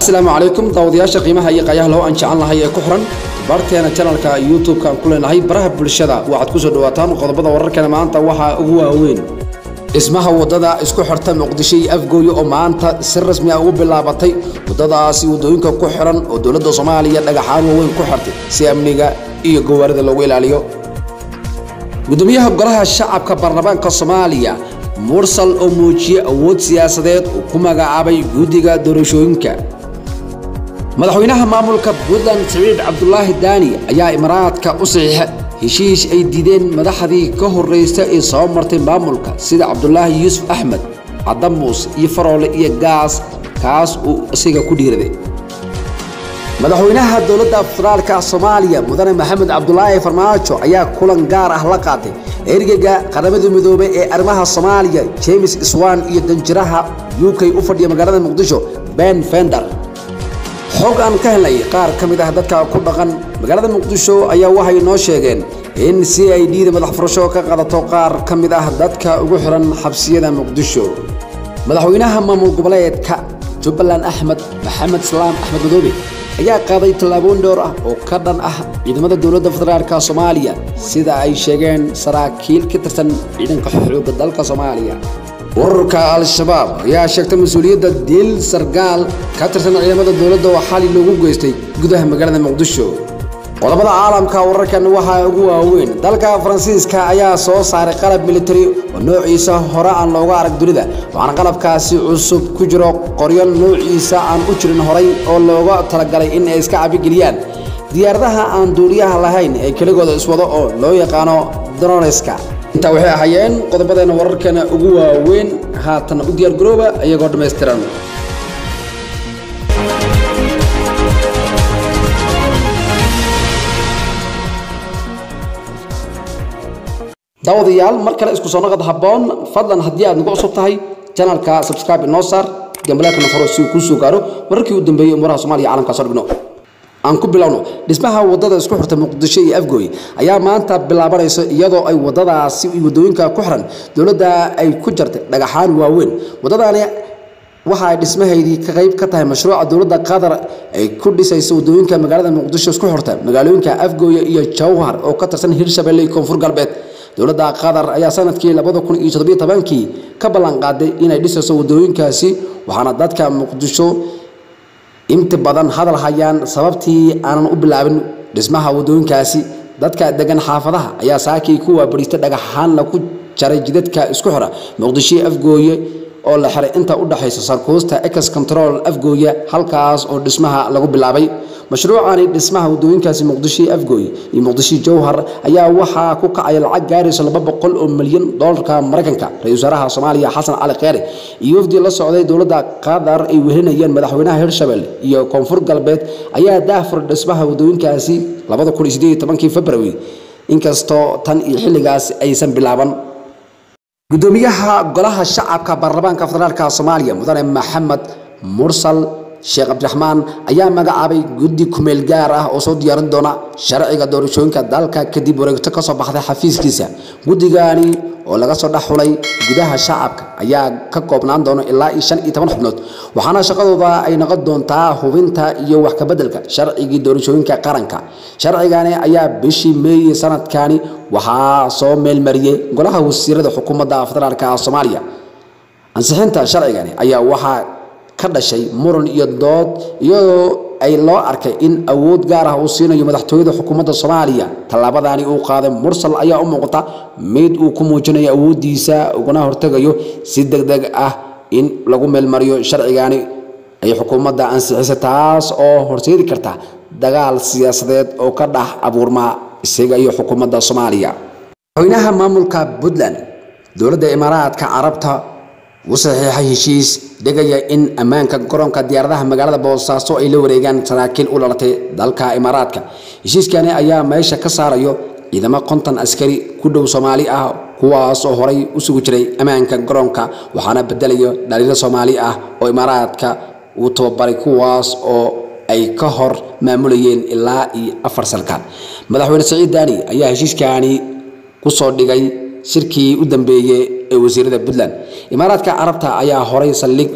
asalaamu calaykum daawadayaasha qiimaha iyo qayaha loo aan jecel lahay ee ku xiran barteena janalka youtube-ka aan ku leenahay baraha bulshada waxaad kusoo dhawaataan qodobada wararkeena maanta waxaa ugu waaweyn dhismaha wadada isku xirta muqdisho iyo afgooye oo maanta si rasmi ah ugu bilaabatay wadadaasi wadooyinka ku xiran oo dowladda soomaaliya dhagaxaan waaweyn ku xirtay si amniga iyo gawaarida loogu ilaaliyo gudoomiyaha golaha shacabka baarlamaanka soomaaliya mursal oo muujiyey awood siyaasadeed uu ku magacaabay guddiga doorashooyinka madaxweynaha maamulka puntland siciid cabdulaahi daani ayaa imaaraadka u saxiixa heshiis ay diideen madaxdii ka horraysa ee soo martay maamulka sida cabdulaahi yuusuf axmed cadamuus iyo faroole iyo gaas kaas uu isaga ku dhiiraday madaxweynaha dowladda federaalka soomaaliya mudane maxamed cabdulaahi farmaajo ayaa kulan gaar ah la qaatay ergeyga qaramada midoobay ee arrimaha soomaaliya james swan iyo danjiraha u k u fadhiya magaalada muqdisho ben fender xog aan ka helnay qaar ka mid ah dadka ku dhaqan magaalada muqdisho ayaa waxay noo sheegeen in c i d da madax furasho ka qadato qaar ka mid ah dadka ugu xiran xabsiyada muqdisho madaxweynaha maamul goboleedka jubbaland axmed maxamed salaam axmed madoobe ayaa qaaday tallaabooyin dhowr ah oo ka dhan ah ciidamada dowladda federaalka soomaaliya sida ay sheegeen saraakiil ka tirsan ciidanka xoogga dalka soomaaliya ururka al-shabaab ayaa sheegtay mas-uuliyadda diil sargaal ka tirsan ciidamada dowladda oo xali loogu geystay gudaha magaalada muqdisho qodobada caalamka wararkan waxaa ugu waaweyn dalka faransiiska ayaa soo saaray qalab militari oo noociisa hore aan looga arag dunida waxaana qalabkaasi cusub ku jiro qoryo noociisa aan u jirin horay oo looga talagalay in ay iska cabigeliyaan diyaaradaha aan duuliyaha lahayn ee keligooda iswado oo loo yaqaano droneska intaa waxay ahaayeen qodobadeena wararkeena ugu waaweyn haatan u diyaargarooba iyagoo dhammaystiran daawadayaal mar kale isku soo noqod habboon fadlan haddii aad nagu cusub tahay janalka subscribe inoo saar gambaleelkana faro si uu kuu soo gaaro wararkii u dambeeyey umuraha soomaaliya caalamka soo dhigno aan ku bilowno dhismaha wadada isku xirta muqdisho iyo afgooy ayaa maanta bilaabanaysa iyadoo ay wadadaasi wadooyinka ku xiran dowladda ay ku jartay dhagaxaan waaweyn wadadaani waxa ay dhismahaydii ka qayb ka tahay mashruuca dowladda qatar ay ku dhisayso wadooyinka magaalada muqdisho isku xirta magaalooyinka afgooye iyo jawhar oo ka tirsan hirshabelle iyo koonfur galbeed dowladda qatar ayaa sanadkii labada kun iyo toddobiyo tobankii ka ballan qaaday inay dhisayso wadooyinkaasi waxaana dadka muqdisho inta badan hadal hayaan sababtii aanan u bilaabin dhismaha wadooyinkaasi dadka degan xaafadaha ayaa saakii ku waabariistay dhagaxaan lagu jaray jidadka isku xira muqdisho afgooye oo la xiray inta u dhaxaysa sarkuusta ex control afgooye halkaas oo dhismaha lagu bilaabay mashruucani dhismaha wadooyinkaasi muqdisho afgooye iyo muqdisho jowhar ayaa waxaa ku kacaya lacag gaaraysa laba boqol oo milyan doolarka maraykanka ra-isul wasaaraha soomaaliya xasan cali kheyre iyo wafdi la socday dowladda qatar ay welinayeen madaxweynaha hirshabelle iyo koonfur galbeed ayaa daahfur dhismaha wadooyinkaasi labada kun iyo sideed iyo tobankii february inkastoo tan iyo xilligaas aysan bilaaban gudoomiyaha golaha shacabka baarlamaanka federaalka soomaaliya mudane maxamed mursal sheekh cabdiraxmaan ayaa magacaabay guddi kumeel gaar ah oo soo diyaarin doona sharciga doorashooyinka dalka kadib wareegto ka soo baxday xafiiskiisa guddigani oo laga soo dhex xulay gudaha shacabka ayaa ka koobnaan doona ilaa iyo shan iyo toban xubnood waxaana shaqadooda ay noqon doontaa hubinta iyo wax kabeddelka sharcigii doorashooyinka qaranka sharcigani ayaa bishii meey sanadkani waxaa soo meelmariyey golaha wasiirada xukuumadda federaalka soomaaliya ansixinta sharcigani ayaa waxaa ka dhashay muran iyo dood iyadoo ay loo arkay in awood gaar ah uu siinayo madaxtooyada xukuumadda soomaaliya tallaabadani uu qaaday mursal ayaa u muuqata mid uu ku muujinayo awooddiisa ugana hortegayo si deg deg ah in lagu meelmariyo sharcigani ay xukuumadda ansixisay taas oo horseedi karta dagaal siyaasadeed oo ka dhex abuurma isaga iyo xukuumadda soomaaliya madaxweynaha maamulka puntland dowladda imaaraadka carabta u saxiixay heshiis dhigaya in ammaanka garoonka diyaaradaha magaalada boosaaso ay la wareegaan saraakiil u dhalatay dalka imaaraadka heshiiskani ayaa meesha ka saarayo ciidamo konton askari ku dhow soomaali ah kuwaas oo horay u sugi jiray ammaanka garoonka waxaana bedelayo dhaliilo soomaali ah oo imaaraadka uu tababaray kuwaas oo ay ka hor maamulayeen ilaa iyo afar salkaan madaxweyne saciid daani ayaa heshiiskani kusoo dhigay shirkii u dambeeyey ee wasiirada puntland imaaraadka carabta ayaa horay saldhig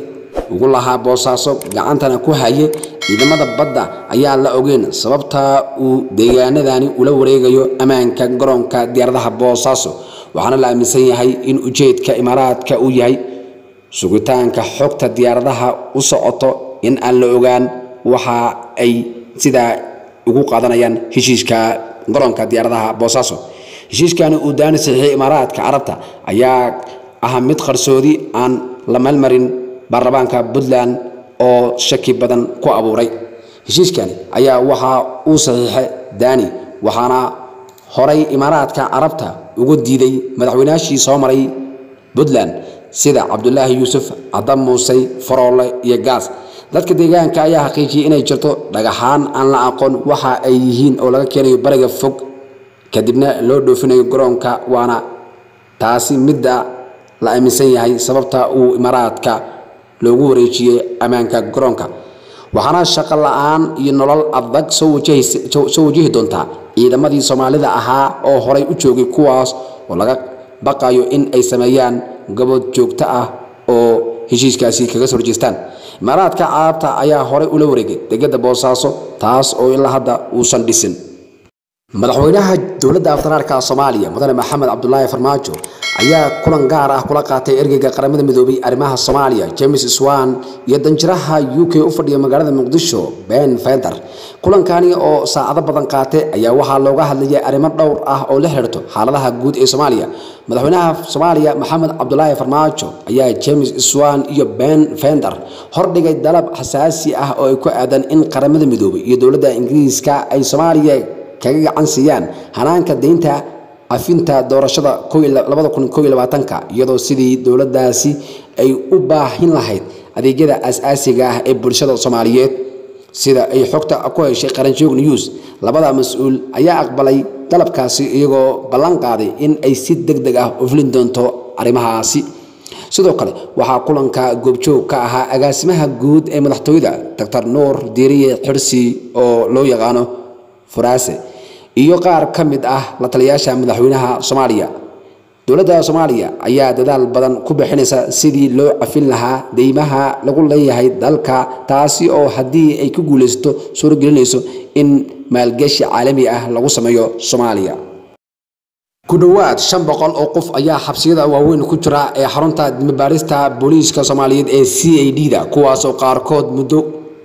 ugu lahaa boosaaso gacantana ku haye ciidamada badda ayaa la ogeyn sababta uu deegaanadani ula wareegayo ammaanka garoonka diyaaradaha boosaaso waxaana la aaminsan yahay in ujeedka imaaraadka uu yahay sugitaanka xogta diyaaradaha u socoto in aan la ogaan waxa ay sidaa ugu qaadanayaan heshiiska garoonka diyaaradaha boosaaso heshiiskani uu daani saxiixay imaaraadka carabta ayaa ah mid qarsoodi aan la meelmarin baarlamaanka puntland oo shaki badan ku abuuray heshiiskani ayaa waxa uu saxiixay daani waxaana horay imaaraadka carabta uga diiday madaxweynaashii soo maray puntland sida cabdulaahi yuusuf cadam muusey faroole iyo gaas dadka deegaanka ayaa xaqiijiyey inay jirto dhagaxaan aan la aqoon waxa ay yihiin oo laga keenayo bariga fog kadibna loo dhoofinayo garoonka waana taasi midda la aaminsan yahay sababta uu imaaraadka loogu wareejiyey ammaanka garoonka waxaana shaqo la-aan iyo nolol adag soo wajahi doontaa ciidamadii soomaalida ahaa oo horay u joogay kuwaas oo laga baqayo in ay sameeyaan gabood joogto ah oo heshiiskaasi kaga soo horjeestaan imaaraadka carabta ayaa horey ula wareegay degada boosaaso taas oo ilaa hadda uusan dhisin madaxweynaha dowladda federaalka soomaaliya mudane maxamed cabdulaahi farmaajo ayaa kulan gaar ah kula qaatay ergeyga qaramada midoobay arrimaha soomaaliya james swan iyo danjiraha u k u fadhiya magaalada muqdisho ben feder kulankani oo saacado badan qaatay ayaa waxaa looga hadlayay arrimo dhowr ah oo la xiriirto xaaladaha guud ee soomaaliya madaxweynaha soomaaliya maxamed cabdulaahi farmaajo ayaa james swan iyo ben fender hordhigay dalab xasaasi ah oo ay ku aadan in qaramada midoobay iyo dowladda ingiriiska ay soomaaliya kaga gacan siiyaan hanaanka deynta cafinta doorashada iyadoo sidii dowladdaasi ay u baahin lahayd adeegyada aas-aasiga ah ee bulshada soomaaliyeed sida ay xogta ku heshay qaranjoog news labada mas-uul ayaa aqbalay dalabkaasi iyagoo ballan qaaday in ay si deg deg ah u fulin doonto arrimahaasi sidoo kale waxaa kulanka goobjoog ka ahaa agaasimaha guud ee madaxtooyada doctor nuur diiriye xirsi oo loo yaqaano furaase iyo qaar ka mid ah la taliyaasha madaxweynaha soomaaliya dowladda soomaaliya ayaa dadaal badan ku bixinaysa sidii loo cafin lahaa deymaha lagu leeyahay dalka taasi oo haddii ay ku guulaysato suuragelinayso in maalgeshi caalami ah lagu sameeyo soomaaliya ku dhowaad shan boqol oo qof ayaa xabsiyada waaweyn ku jira ee xarunta dimibaarista booliiska soomaaliyeed ee c a d da kuwaasoo qaarkood muddo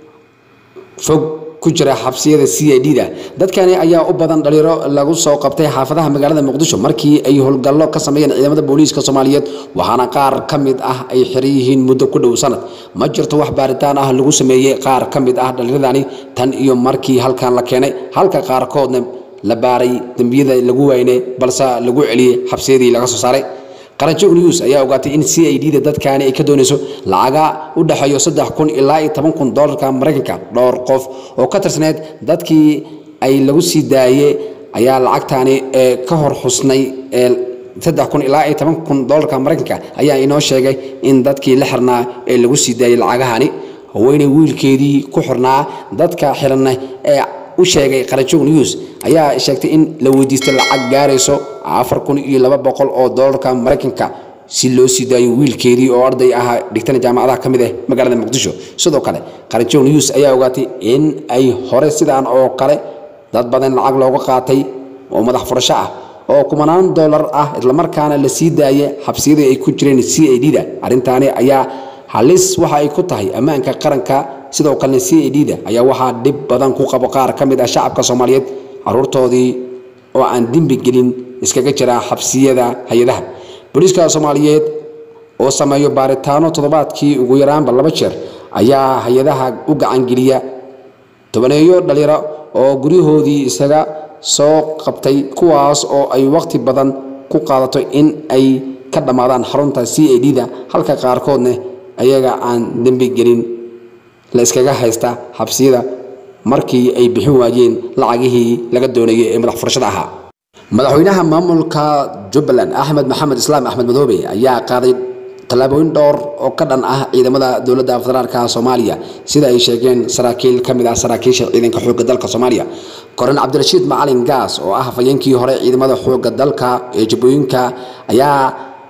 fog ku jira xabsiyada c a d da dadkani ayaa u badan dhaliiro lagu soo qabtay xaafadaha magaalada muqdisho markii ay howlgallo ka sameeyeen ciidamada booliiska soomaaliyeed waxaana qaar ka mid ah ay xiran yihiin muddo ku dhow sanad ma jirto wax baaritaan ah lagu sameeyey qaar ka mid ah dhallinyadani tan iyo markii halkan la keenay halka qaarkoodna la baaray dembiyada lagu wayne balse lagu celiyey xabsiyadii laga soo saaray qaranjoog news ayaa ogaatay in c i d da dadkaani ay ka doonayso lacaga u dhexeeyo saddex kun ilaa iyo toban kun doolarka maraykanka dhowr qof oo ka tirsaneyd dadkii ay lagu sii daayey ayaa lacagtaani ee ka hor xusnay ee saddex kun ilaa iyo toban kun doolarka maraykanka ayaa inoo sheegay in dadkii la xirnaa ee lagu sii daayey lacagahani haweeney wiilkeedii ku xirnaa dadka xiranna ee u sheegay qaranjoog news ayaa sheegtay in la weydiistay lacag gaarayso afar kun iyo laba boqol oo doolarka maraykanka si loo sii daayo wiilkeedii oo arday ahaa dhigtana jaamacadaha ka mid ah magaalada muqdisho sidoo kale qaranjoog news ayaa ogaatay in ay hore sidaan oo kale dad badan lacag looga qaatay oo madax furasho ah oo kumanaan doolar ah islamarkaana la sii daayay xabsiyadii ay ku jireen c a d da arrintaani ayaa halis waxa ay ku tahay ammaanka qaranka sidoo kalena c a d da ayaa waxaa dhib badan ku qabo qaar ka mid ah shacabka soomaaliyeed caruurtoodii oo aan dembi gelin iskaga jira xabsiyada hay-adaha booliiska soomaaliyeed oo sameeyo baaritaano toddobaadkii ugu yaraanba laba jeer ayaa hay-adaha u gacangeliya tobaneeyo dhalinyaro oo guryahoodii isaga soo qabtay kuwaas oo ay waqti badan ku qaadato in ay ka dhammaadaan xarunta c a d da halka qaarkoodna ayaga aan dembi gelin la iskaga haysta xabsiyada markii ay bixin waayeen lacagihii laga doonayay ee madax furashada ahaa madaxweynaha maamulka jubbaland axmed maxamed islaam axmed madoobe ayaa qaaday tallaabooyin dhowr oo ka dhan ah ciidamada dowladda federaalka soomaaliya sida ay sheegeen saraakiil ka mid ah saraakiisha ciidanka xoogga dalka soomaaliya koren cabdirashiid macalin gaas oo ah hafayeenkii hore ciidamada xoogga dalka ee jubbooyinka ayaa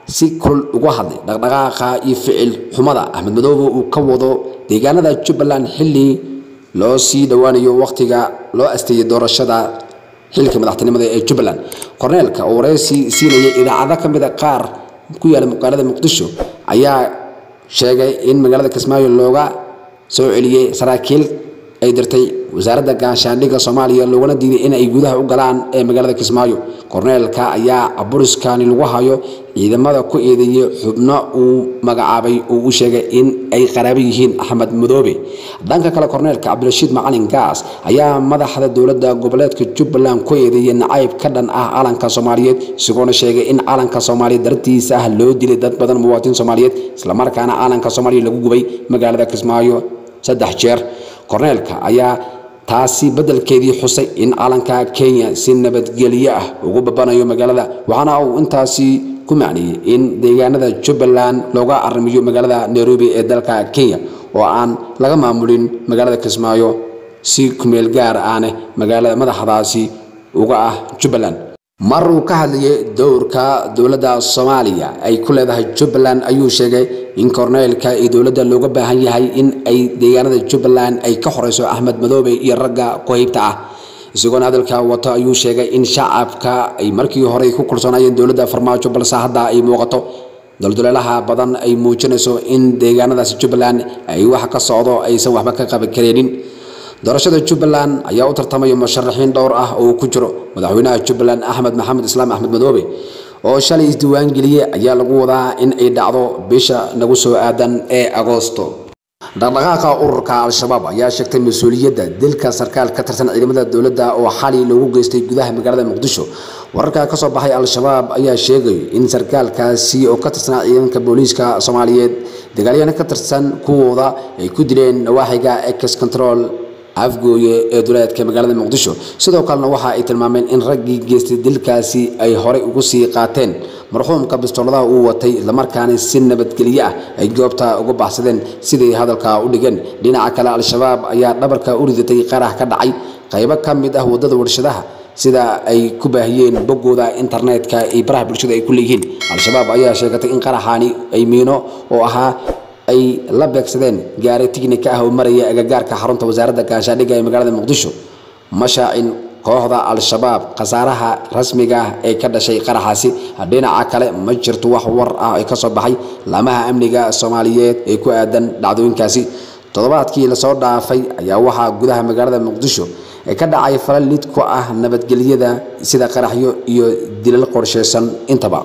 si kulul uga hadlay dhaqdhaqaaqa iyo ficil xumada axmed madoobe uu ka wado deegaanada jubbaland xilli loo sii dhowaanayo wakhtiga loo asteeyay doorashada xilka madaxtinimada ee jubbaland korneelka oo wareysi siinayay idaacado ka mida qaar ku yaala magaalada muqdisho ayaa sheegay in magaalada kismaayo looga soo celiyey saraakiil ay dirtay wasaaradda gaashaandhigga soomaaliya loogana diiday in ay gudaha u galaan ee magaalada kismaayo korneelka ayaa caburiskani lagu hayo ciidamada ku eedeeyey xubno uu magacaabay oo u sheegay in ay qaraabo yihiin axmed madoobe dhanka kale korneelka cabdirashiid macalin gaas ayaa madaxda dowladda goboleedka jubbaland ku eedeeyey nacayb ka dhan ah calanka soomaaliyeed isagoona sheegay in calanka soomaaliya dartiisa ah loo dilay dad badan muwaadiniin soomaaliyeed islamarkaana calanka soomaaliya lagu gubay magaalada kismaayo saddex jeer korneelka ayaa taasi beddelkeedii xusay in calanka kenya si nabadgelyo ah ugu babanayo magaalada waxaana uu intaasi ku macneeyey in deegaanada jubbaland looga arrimiyo magaalada nairobi ee dalka kenya oo aan laga maamulin magaalada kismaayo si kumeel gaar ahne magaalada madaxdaasi uga ah jubbaland mar uu ka hadlayay dowrka dowladda soomaaliya ay ku leedahay jubbaland ayuu sheegay in korneelka iyo dowladda looga baahan yahay in ay deegaanada jubbaland ay ka horeyso axmed madoobe iyo ragga qohaybta ah isagoona hadalka wato ayuu sheegay in shacabka ay markii hore ku kulsanaayeen dowladda farmaajo balse hadda ay muuqato dulduleelaha badan ay muujinayso in deegaanadaasi jubbaland ay wax ka socdo aysan waxba ka qaban kareenin doorashada jubbaland ayaa u tartamaya musharaxiin dhowr ah oo ku jiro madaxweynaha jubbaland axmed maxamed islaam axmed madoobe oo shalay isdiiwaangeliyey ayaa lagu wadaa in ay dhacdo bisha nagu soo aadan ee agoosto dhaqdhaqaaqa ururka al-shabaab ayaa sheegtay mas-uuliyadda dilka sarkaal ka tirsan ciidamada dowladda oo xali loogu geystay gudaha magaalada muqdisho wararka ka soo baxay al-shabaab ayaa sheegay in sarkaalkaasi oo ka tirsanaa ciidanka booliiska soomaaliyeed dagaalyahana ka tirsan kuwooda ay ku dileen nawaaxiga ex control afgooye ee duleedka magaalada muqdisho sidoo kalena waxa ay tilmaameen in raggii geystay dilkaasi ay horey ugu sii qaateen marxuumka bistooladaha uu watay islamarkaana si nabadgelyo ah ay goobta uga baxsadeen siday hadalka u dhigeen dhinaca kale al-shabaab ayaa dhabarka u ridatay qarax ka dhacay qaybo ka mid ah waddada warshadaha sida ay ku baahiyeen boggooda internetka iyo baraha bulshada ay ku leeyihiin al-shabaab ayaa sheegatay in qaraxaani ay miino oo ahaa ay la beegsadeen gaari tignika ah oo maraya agagaarka xarunta wasaaradda gaashaandhigga ee magaalada muqdisho mashaacin kooxda al-shabaab khasaaraha rasmiga ah ee ka dhashay qaraxaasi dhinaca kale ma jirto wax war ah ee ka soo baxay laamaha amniga soomaaliyeed ee ku aadan dhacdooyinkaasi toddobaadkii lasoo dhaafay ayaa waxaa gudaha magaalada muqdisho ee ka dhacay falal lid ku ah nabadgelyada sida qaraxyo iyo dilal qorsheysan intaba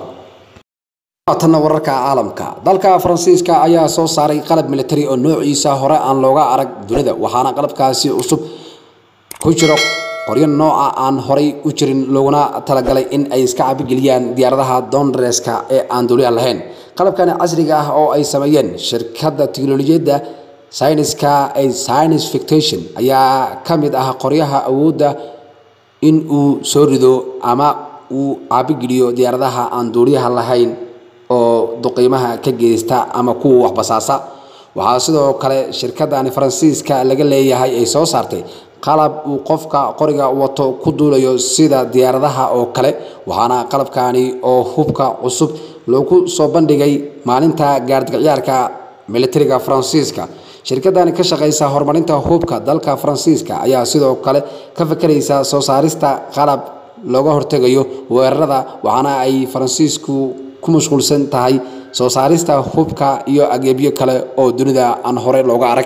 tanna wararka caalamka dalka faransiiska ayaa soo saaray qalab militari oo noociisa hore aan looga arag dunida waxaana qalabkaasi cusub ku jiro qoryo nooca aan horay u jirin looguna talagalay in ay iska cabigeliyaan diyaaradaha doondareeska ee aan duuliyaha lahayn qalabkani casriga ah oo ay sameeyeen shirkadda tiknolojiyadda sayniska ee science fictation ayaa ka mid ah qoryaha awoodda in uu soo rido ama uu caabigeliyo diyaaradaha aan duuliyaha lahayn oo duqiimaha ka geysta ama kuwa waxbasaasa waxaa sidoo kale shirkadani faransiiska laga leeyahay ay soo saartay qalab uu qofka qoriga wato ku duulayo sida diyaaradaha oo kale waxaana qalabkani oo hubka cusub loogu soo bandhigay maalinta gaardiciyaarka militariga faransiiska shirkadani ka shaqeysa horumarinta hubka dalka faransiiska ayaa sidoo kale ka fakeraysa soo saarista qalab looga hortegayo weerarada waxaana ay faransiisku ku mashquulsan tahay soo saarista hubka iyo ageebyo kale oo dunida aan hore looga arag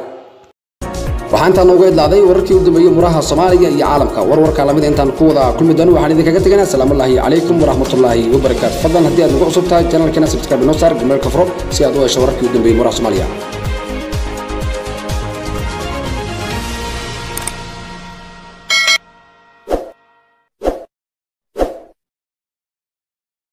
waxaa intaan nooga idlaaday wararkii u dambeeyey muraha soomaaliya iyo caalamka warwarka lamida intaan ku wada kulmi doono waxaan idinkaga teganaa asalaamullaahi calaykum waraxmatullaahi wabarakaatu fadlan haddii aad nagu cusub tahay janaalkeena subscribe inoo saar gmailka furo si aad u hesho wararkii u dambeeyey muraha soomaaliya